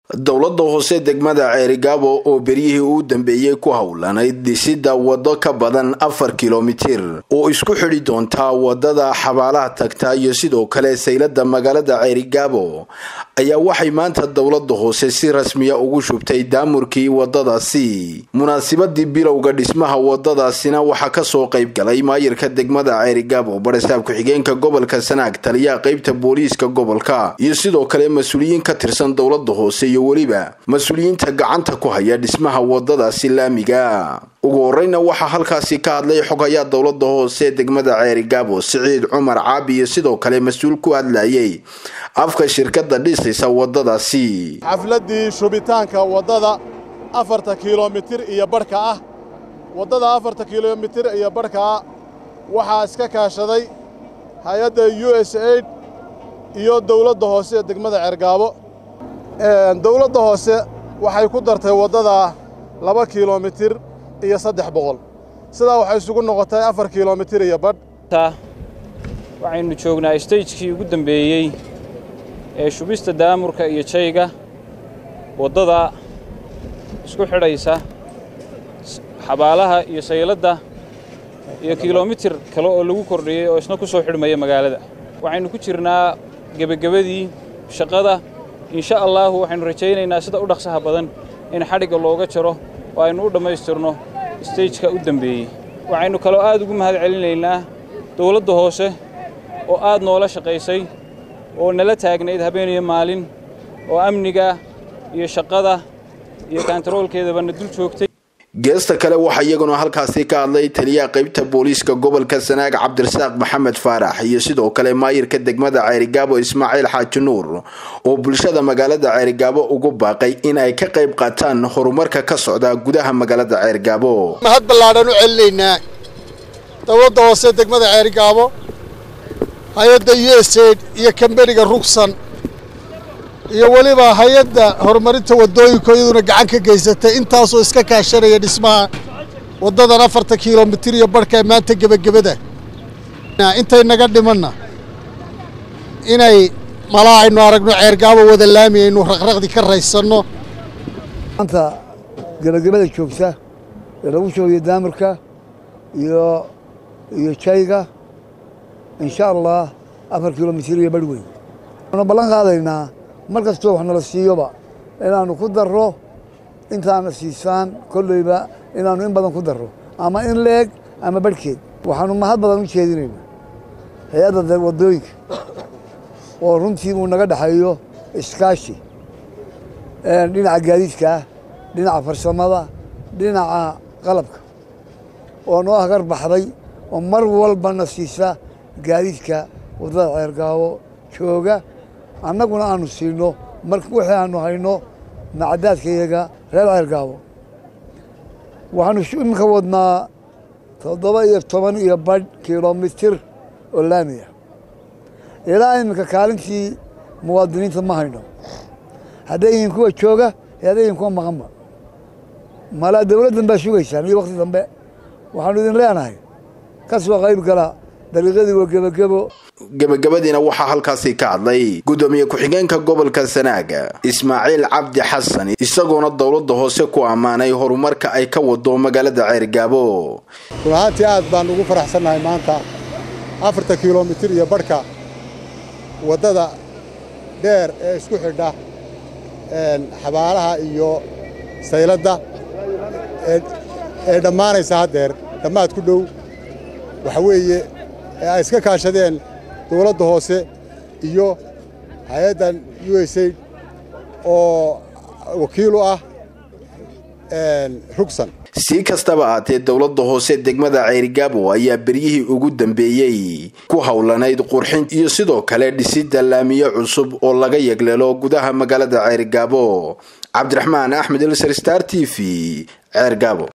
dowladda hoose degmada ceerigaabo oo beryihii uu dambeeyey ku howlanayd dhisida waddo ka badan afar kilomitir oo isku xidhi doontaa wadada xabaalaha tagta iyo sidoo kale saylada magaalada ceerigaabo ayaa waxay maanta dowladda hoose si rasmiya ugu shubtay daamurkii wadadaasi munaasibadii bilowga dhismaha wadadaasina waxaa kasoo qayb galay maayirka degmada ceerigaabo barasaab ku-xigeenka gobolka sanaag taliyaha qeybta booliiska gobolka iyo sidoo kale mas-uuliyiin ka tirsan dowladda hoose iyo weliba mas-uuliyiinta gacanta ku haya dhismaha wadadaasi laamiga ugu horeyna waxaa halkaasi ka hadlay xogayaa dowlada hoose degmada ceerigaabo siciid cumar caabi iyo sidoo kale mas-uul ku hadlayay afka shirkada dhisaysa wadadaasi xafladii shubitaanka waddada afarta kilomitir iyo barhka ah waddada afarta kilomitir iyo barhka ah waxaa iska kaashaday hay-adda u s aid iyo dowladda hoose ee degmada ceergaabo dowladda hoose waxay ku dartay waddada laba kilomitir iyo saddex boqol sidaa waxay isugu noqotay afar kilomitir iyo badh waxaynu joognaa stagekii ugu dambeeyey ee shubista daamurka iyo jayga waddada isku xidhaysa xabaalaha iyo sayladda iyo kilomitir kale oo lagu kordhiyey oo isna ku soo xidhmaya magaalada waxaynu ku jirnaa gebagabadii shaqada insha allaahu waxaynu rajaynaynaa sida u dhaqsaha badan in xadhigga looga jaro oo aynu u dhammaystirno stageka u dembeeyey waxaynu kaloo aad ugu mahad celinaynaa dowladda hoose oo aad noola shaqaysay oo nala taagnayd habeen iyo maalin oo amniga iyo shaqada iyo kantaroolkeedabana dul joogtay geesta kale waxaa iyaguna halkaasi ka hadlay taliyaha qeybta booliiska gobolka sanaag cabdirasaaq maxamed faarax iyo sidoo kale maayirka degmada ceerigaabo ismaaciil xaaji nuur oo bulshada magaalada ceerigaabo ugu baaqay in ay ka qayb qaataan horumarka ka socda gudaha magaalada ceerigaabo mahad ballaadhan u celinaynaa dowladda hoose degmada ceerigaabo hay-adda u s aid iyo kambeniga rugsan iyo weliba hay-adda horumarinta waddooyinka iyaduna gacan ka geysatay intaasoo iska kaashanaya dhismaha waddadan afarta kilomitir iyo barhka ee maanta gebagabada intay naga dhimanna inay malaa aynu aragno ceergaabo wada laami aynu raqraqdi ka raysanno maanta gebagabada joogta ee lagu shoogiyo daamirka iyo iyo jayga insha allah afar kilomitir iyo barh weyn waanu ballan qaadaynaa mar kastoo wax nala siiyoba inaannu ku darro intaana siisaan kolleyba inaannu in badan ku darro ama in leeg ama barhkeed waxaannu mahad badan u jeedinaynaa hay-adda waddooyinka oo runtii uu naga dhexeeyo iskaashi dhinaca gaadiidka ah dhinaca farsamada dhinaca qalabka oo noo hagar baxday oo mar walbana siisa gaadiidka waddada ceergaabo jooga annaguna aanu siino mar wixii aanu hayno macadaadkayaga reer ceergaabo waxaanu iminka wadnaa toddoba iyo toban iyo badh kilomitir oo laamiya ilaa iminka kaalintii muwaadiniinta ma hayno hadday yihiin kuwa jooga iyo hadday yihiin kuwa maqanba malaa dowladdan baa sugaysaan iyo wakti dambe waxaanu idin leenahay ka soo qayb gala dariiqadii waa gebagebo gebagabadiina waxaa halkaasi ka hadlay gudoomiye ku-xigeenka gobolka sanaaga ismaaciil cabdi xasan isagoona dowladda hoose ku ammaanay horumarka ay ka wado magaalada ceergaabo run ahaantii aad baan ugu faraxsannahay maanta afarta kilomitir iyo barhka waddada dheer ee isku xidha xabaalaha iyo sayladda ee dhammaanaysa haddeer dhammaad ku dhow waxa weeye ee ay iska kaashadeen dowladda hoose iyo hay-addan u s aid oo wakiil u ah rugsan si kastaba ahaatee dowladda hoose degmada ceerigaabo ayaa beryihii ugu dambeeyey ku howlanayd qurxin iyo sidoo kale dhisida laamiyo cusub oo laga yegleelo gudaha magaalada ceerigaabo cabdiraxmaan axmed ilsar star t v ceergaabo